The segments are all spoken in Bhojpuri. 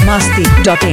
masti.in.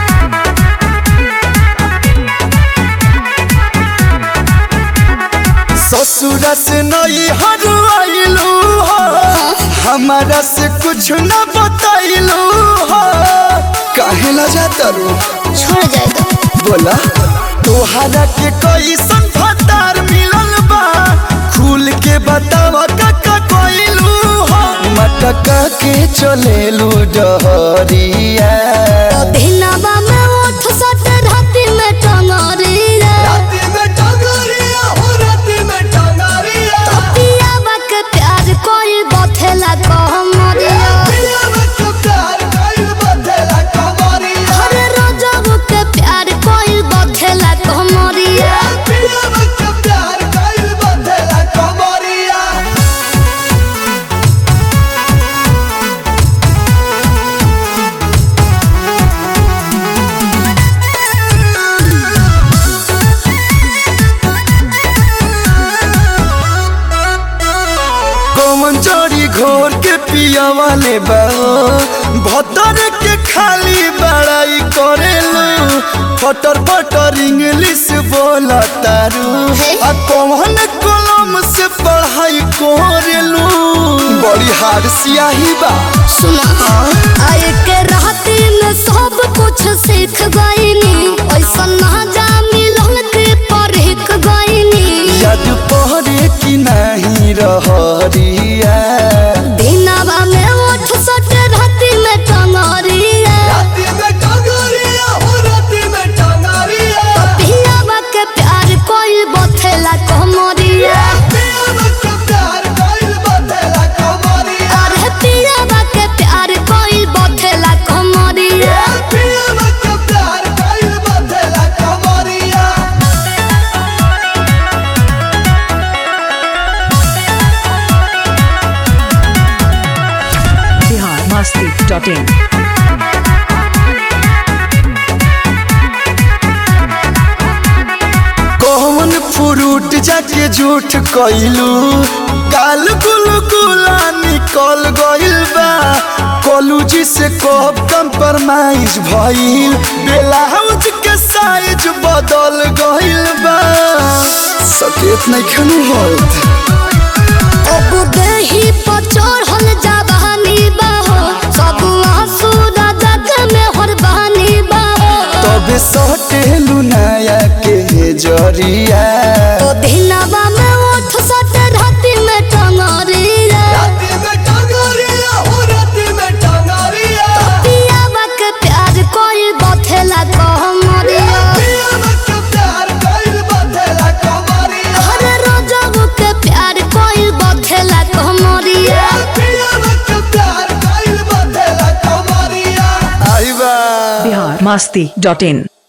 ससुरा से नई हरवाइलू हो हमारा से कुछ न बताइलू हो काहे ला जाता रो छोड़ जाए तो बोला तोहरा के कैसन फतार मिलल बा खुल के बतावा काका कोइलू हो मटका के चलेलू डहरिया दिनवा में उठ सट राति में टंगरिया राती में टंगरिया हो राती में टंगरिया पियावा के प्यार कोई बथेला कहमरिया पिया में चुकार कइल बदला कमरिया हर रोजब के प्यार कोई बथेला कहमरिया पिया में चुकार कइल बदला कमरिया कौन चोरी घोर के पिया वाले बा भतर के खाली बड़ाई करेलू फटर फटर इंग्लिश बोला तारू आ कौन कलम से पढ़ाई करेलू बड़ी हार सियाही बा सुना आए के राति में सब कुछ सीख गईनी ऐसा ना जा मिलन के परख गईनी याद पहरे की नहीं रहरिया दिनवा में उठ सट राति में टंगरिया राती में टंगरिया हो राती में टंगरिया पियावा के प्यार कोई बथेला कहमरिया पिया में चुकार कइल बदला कमरिया अरे पियावा के प्यार कोई बथेला कहमरिया पिया में चुकार कइल बदला कमरिया Bihar masti.in. कौन फ्रूट जाके झूठ कइलू काल गुल गुला निकल गइल बा कॉलेज से कब कंप्रोमाइज भइल ब्लाउज के साइज बदल गइल बा सकेत नहीं खनू होत अब देही पर चढ़ल जवानी बाहो सब आंसू राजा के में हरबानी बाहो तबे सटेलू नया के जरिया तो दिनवा में उठ सट राति में टंगरिया राती में टंगरिया हो राती में टंगरिया पियावा के प्यार कोई बथेला कहमरिया पिया में चुकार कइल बदला कमरिया हर रोजब के प्यार कोई बथेला कहमरिया पिया में चुकार कइल बदला कमरिया आई बा Bihar masti.in.